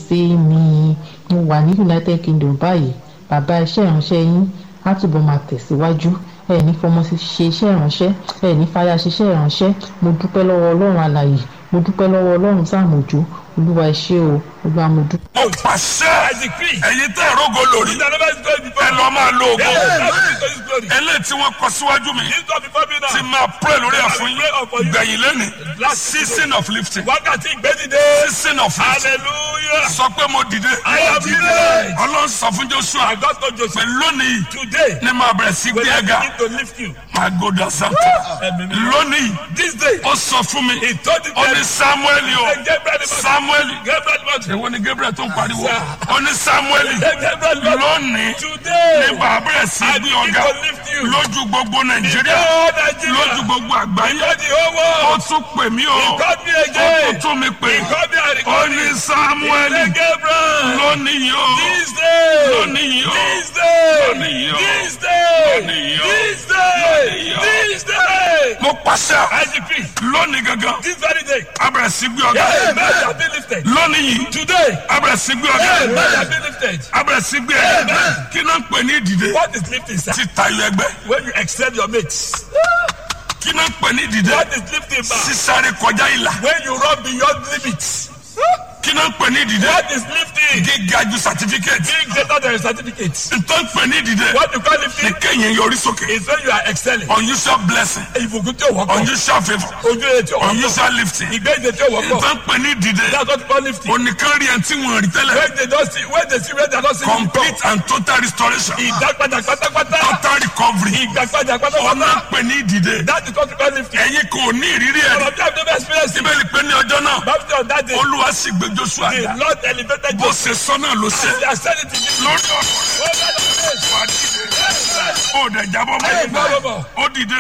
see me mo wà ní united kingdom báyìí bàbá iṣẹ́ ìránṣẹ́ yín á túbọ̀ máa tẹ̀síwájú ẹ ní fọmọ sí ṣe iṣẹ́ ìránṣẹ́ ẹ ní fàyà ṣiṣẹ́ ìránṣẹ́ mo dúpẹ́ lọ́wọ́ ọlọ́run alàyè mo dúpẹ́ lọ́wọ́ ọlọ́run sàmójú olúwa ẹ ṣé o olúwa mo dúpẹ́. mo pàṣẹ ẹ̀yin tẹ́ ẹ̀rọ̀gọ lórí ẹ lọ máa lo ògo eléyìí tí wọ́n kọ síwájú mi ti máa pray lórí ẹ̀ fún yín gbẹ̀yìn lẹ́ni season of lifting wákàtí ìgbẹ́dìde season of lifting hallelujah sọ pé mo dìde I am delivered. ọlọ́run sọ fún joshua I got to pé Joseph lónìí today ní máa bẹ̀rẹ̀ sí when gbé I ẹ̀ga begin to lift you máa gòdà santa lónìí this day ó sọ fún mi he told the ó ní samuel o Gabriel the samuel Gabriel the èwo ni gabriel tó ń pariwo ó ní samuel Gabriel the lónìí today ní bàbá bẹ̀rẹ̀ sí I gbé begin ọ̀gá to lift you lójú gbogbo nàìjíríà oh lójú Nigeria gbogbo àgbáyé God the whole ó world tún pè mí o God me ó tún again tún mi pè God me and ó ní samuel Say Gabriel lónìí o this day lónìí o this day lónìí o this day lónìí o this day lónìí o. this day mo pàṣẹ I decree lónìí gangan this very day abẹ̀rẹ̀ sí gbé ọ̀gá amen shall be lifted lónìí yìí today abẹ̀rẹ̀ sí gbé ọ̀gá amen shall be lifted abẹ̀rẹ̀ sí gbé ẹ̀ kí náà ń pè ní ìdìde what is lifting sir ti tayọ ẹgbẹ́ when you excel your mates kí náà ń pè ní ìdìde what is lifting back sísáré kọjá ìlà when you run beyond limits kí náà ń pè ní ìdìde what is lifting gíga ju certificate being greater than your certificate ntọ́ ń pè ní ìdìde what you call ní lifting kéèyàn yọrí sókè is when you are excelling unusual blessing ìbùkún tí o wọ́pọ̀ unusual favour ojú ẹ̀ tí o wọ́pọ̀ unusual lifting ìgbẹ́jẹ̀ tí o wọ́pọ̀ ntọ́ ń pè ní ìdìde that's what you call lifting oníkan rí ẹni tí wọ́n rí tẹ́lẹ̀ when they don see when they see when they don see complete and total restoration ìdápadà pátápátá total recovery ìgbàpadà ọ̀nà pátápátá ń pè ní ìdìde that is what you call lifting ẹ̀yin kò ní ìrírí ẹ̀ ọ̀rọ̀ bí i have never experienced it síbẹ̀ ni pé ní ọjọ́ náà baptist on that day olúwa sì gbé joshua the dá lord elevated bó you ṣe sọ náà ló ṣe they are sending to you lórí ọ̀rọ̀ wà dìde ó dẹ̀ jábọ́ Amen. mọ́ ó dìde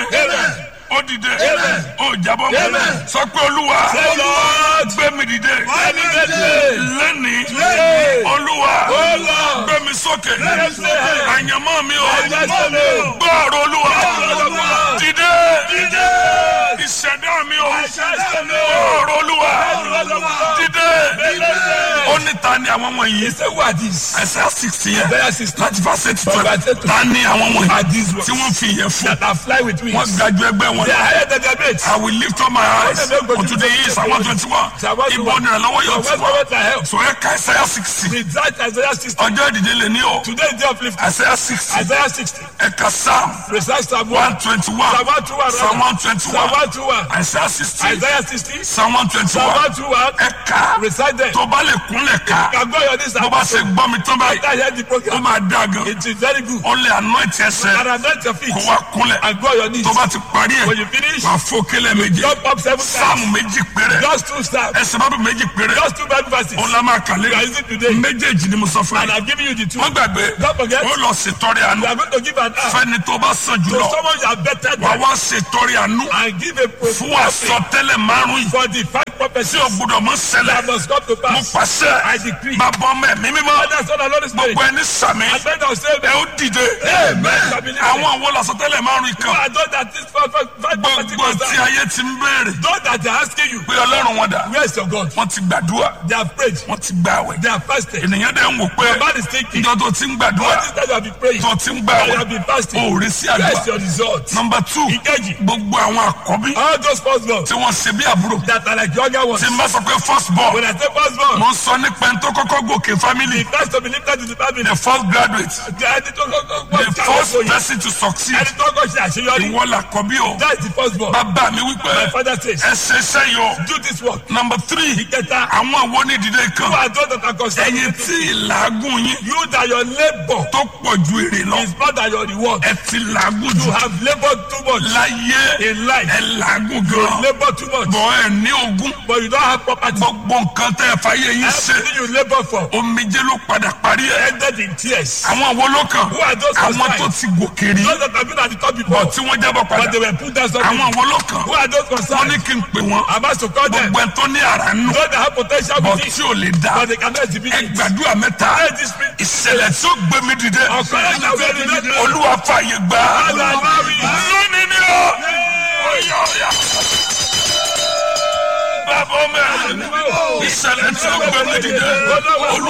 ó dìde ó jábọ́ mọ́ Amen. sọ pé olúwa Say, Lord, gbé mi dìde elevate me. lẹ́nìí Today. olúwa Oh, Lord. gbé mi sókè me high. àyànmọ́ mi o Àyànmọ́ mi o. gbọ́ ọ̀rọ̀ olúwa Olúwa. dìde Dìde. ìṣẹ̀dá mi o Ìṣẹ̀dá mi o. gbọ́ ọ̀rọ̀ olúwa Olúwa. dìde Elevate. ó ní ta ni àwọn wọ̀nyí Say who are these? ẹsẹ̀ sixty yẹn Isaiah 60. láti fàṣẹ ti From tọ́ verse eight to- ta ni àwọn Are wọ̀nyí these ones tí wọ́n fi yẹn fún that are fly with wọ́n wings? ga ju ẹgbẹ́ wọn They lọ. are higher than their mates. I will lift up my eyes unto the east and one twenty one ibo ni ìrànlọ́wọ́ yóò ti wá so ẹ ka ẹsẹ̀ sixty Result Isaiah 60. ọjọ́ ìdílé lè ní o Today is day of lifting. ẹsẹ̀ sixty Isaiah 60. ẹ ka psalm Precise Psalm 1. one twenty one Psalm 121. psalm one twenty Psalm one 121. ẹsẹ̀ sixty Isaiah 60. psalm one twenty Psalm one 121. ẹ ka Recite them. tó bá lè kúnlẹ̀ ká Can go on this bó bá ṣe gbọ́ mi tán báyìí After hear the ó program. máa dá gan It is very good. ó lè anoint ẹsẹ̀ And anoint your feet. kó wá kúnlẹ̀ And go on your knees. tó bá ti parí ẹ̀ When you finish, wà fún kílẹ̀ méje jump up seven sáàmù times. méjì péré Just two steps. ẹsẹ̀ bábù méjì péré Just two Bible verses. òun la máa kàlẹ́ You are using today. méjèèjì ni mo sọ fún And yín I'm giving you the two. wọ́n gbàgbé Don't forget. ó lọ ṣètọrẹ àánú You are going to give an act fẹ́ni tó bá sàn to jùlọ someone you are better wà than wá ṣètọrẹ àánú and give a fún prophecy àsọtẹ́lẹ̀ márùn yìí for the five tí prophecies o gbọ́dọ̀ mọ ṣẹlẹ̀ that must come to mo pass. pàṣẹ I decree. bàbá ọmọ ẹ̀mí mímọ́ Father, Son, and Holy Spirit. gbogbo ẹni sàmì I beg of say, ẹ ó dìde Amen. shall be lifted. àwọn àwọn làsọtẹ́lẹ̀ márùn yìí You kan are those that this five five five prophecies gbogbo tí concern. ayé ti ń béèrè Those that they are asking you, pé ọlọ́run wọn dà where is your God? wọ́n ti gbàdúrà They have prayed. wọ́n ti gbààwẹ̀ They have fasted. ènìyàn dẹ̀ ń wò pé Your man is thinking. ìjọ tó ti ń gbàdúrà All this time you have been praying. tó ti ń And you gbààwẹ̀ have been fasting. ó rí sí Where is àdúrà your result? nọmba two Ìkejì. gbogbo àwọn àkọ́bí All those first born tí wọ́n ṣe bí àbúrò that are like younger ones. tí n bá sọ pé first born When I say first born, mo ń sọ nípa ẹni tó kọ́kọ́ gòkè family the first to be lifted in the family. the first graduate The ẹni tó kọ́kọ́ the gbọ́ first ìjáwé person to succeed ẹni tó kọ́ ṣe àṣeyọrí. ìwọ làkọ́bí o That is the first born. bàbá mi wípé My father says, ẹ ṣe iṣẹ́ yìí o do this work. nọmba three Ìkẹta, àwọn àwọn onídìílé who kan are those that are concerned? ẹ̀yin tí ìlàágùn yín You that your labor tó pọ̀ ju èrè lọ is more than your reward. ẹ ti làágùn You jù have labored too much láyé in life. ẹ làágùn You gan labor too much, bọ̀ ẹ ní ogún but you don't have property. gbogbo nǹkan tẹ́ ẹ fàyè yín ṣe Everything you labor for omijé ló padà parí ẹ ended in tears. àwọn wo ló kàn Who are those àwọn concerned? tó ti gòkè rí Those that have been at the top before, bọ̀ tí wọ́n jábọ̀ padà but they were put down something. àwọn wo ló kàn Who are those wọ́n concerned? ní kí n pè wọ́n I'm asked to call them. gbogbo ẹ tó ní àrà nù Those that have potential bọ̀ within, tí ò lè dá but they cannot exhibit ẹ it. gbàdúrà mẹ́ta Pray this prayer. ìṣẹ̀lẹ̀ tí ó gbé mi dìde Ọ̀kan ẹ̀ka wẹ̀rẹ̀ lẹ́nu. olúwa fàyè gbà á Hallelujah. lónìí ni ó ọ̀yà ọ̀yà. bàbá ọmọ ẹ̀ ìṣẹ̀lẹ̀ tí ó gbé mi dìde olúwa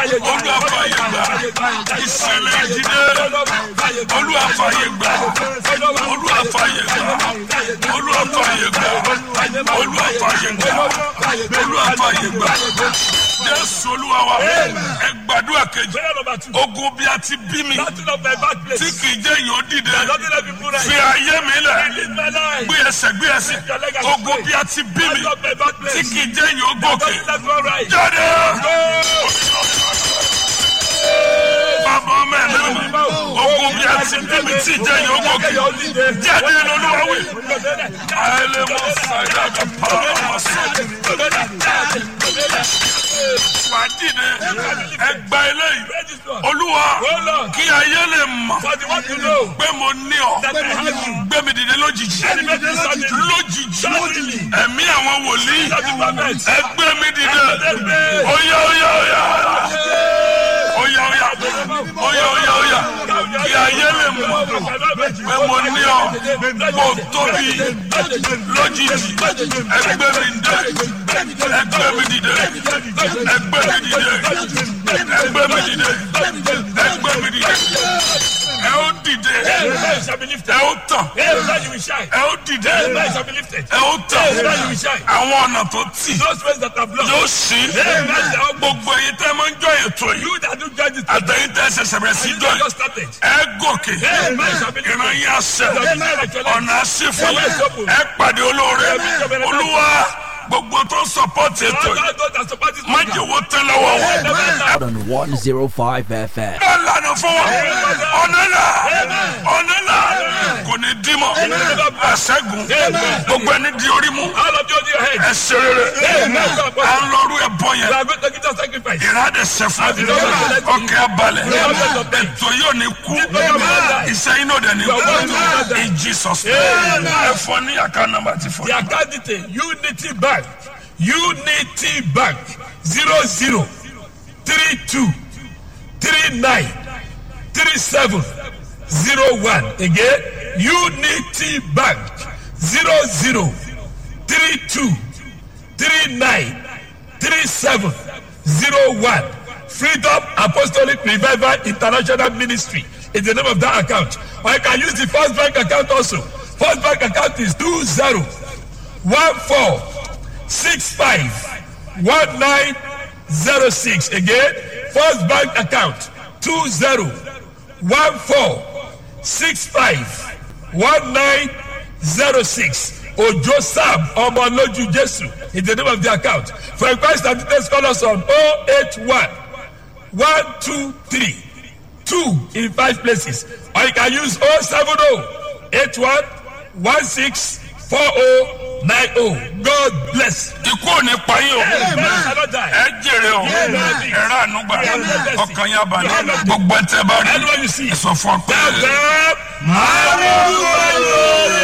olúwa fàyè gbà ìṣẹ̀lẹ̀ ìdílé olúwa fàyè gbà olúwa fàyè gbà olúwa fàyè gbà olúwa fàyè gbà olúwa fàyè gbà jésù olúwa wa ẹ gbàdúrà kejì ogun bí a ti bí mi tí kì í jẹ́ yóò dìde fi ayé mi lẹ̀ gbé ẹsẹ̀ gbé ẹsẹ̀ ogun bí a ti bí mi tí kì í jẹ́ yóò gòkè jáde. Bàbá ọmọ ẹ̀ náà ogun bí a ti bí mi tí jẹ́ yóò gòkè jáde lọ́lọ́wọ́ wí. Àìlè mọ sàyà kà pàrọ̀ ọmọ sọ. Wà á dìde ẹgbà eléyìí. Olúwa kí ayé lè mọ̀ pé mo ní ọ. Gbé mi dìde lójijì. Lójijì. Ẹ̀mí àwọn wòlíì. Ẹgbẹ́ mi dìde. Oya oya oya. Oya oya. Oya oya oya. Kí ayé lè mọ̀ pé mo ní ọ. Kò tóbi lójijì. Ẹgbẹ́ mi dìde. Ẹgbẹ́ mi dìde. Ẹgbẹ́ mi dìde. Ẹgbẹ́ mi dìde. Ẹgbẹ́ mi dìde. Ẹ ó dìde. Ẹ ó tàn. Ẹ ó dìde. Ẹ ó tàn. Àwọn ọ̀nà tó tì yóò sí. Gbogbo èyí tẹ́ máa ń jọ ètò yìí. Àtẹ̀yìn tẹ́ ṣẹ̀ṣẹ̀ bẹ̀rẹ̀ sí jọ yìí. Ẹ gòkè. Ìran yín àṣẹ. Ọ̀nà àṣìfò. Ẹ pàdé olóore. Olúwa gbogbo tó ń sọpọ́tì ètò yìí. Má jẹ́ owó tẹ́ lọ́wọ́ wọn. on 105 FM. Bẹ́ẹ̀ lànà fún wa. Ọ̀nà là. Ọ̀nà là. Kò ní dí mọ̀. Àṣẹ́gun. Gbogbo ẹni di orí mú. Ẹ ṣe rere. À ń lọ́rú ẹ̀ bọ̀ yẹn. Ìrádẹ̀ sẹ́fún. Ọkẹ́ abalẹ̀. Ètò yóò ní kú. Iṣẹ́ iná dẹ̀ ní kú. In Jesus name. Ẹ fọ ní àká nàmbà ti fọ. The account detail Unity Bank Unity Bank zero zero three two three nine three seven zero one again Unity Bank zero zero three two three nine three seven zero one Freedom Apostolic Revival International Ministry is the name of that account or you can use the First Bank account also First Bank account is two zero one four six five one nine zero six again first bank account two zero one four six five one nine zero six ojo sam ọmọlójú jesu is the name of the account for inquiries and details call us on oh eight one one two three two in five places or you can use oh seven oh eight one one six four oh nine oh god bless. Ikú ò ní pa yín o. Ẹ jèrè o. Ẹ rà ànúgbà. Ọkàn yín abalẹ̀. Gbogbo ẹ̀ tẹ́ bá rí. Anyone you see. Ẹ sọ fún ọ pé. Tell them, hallelujah.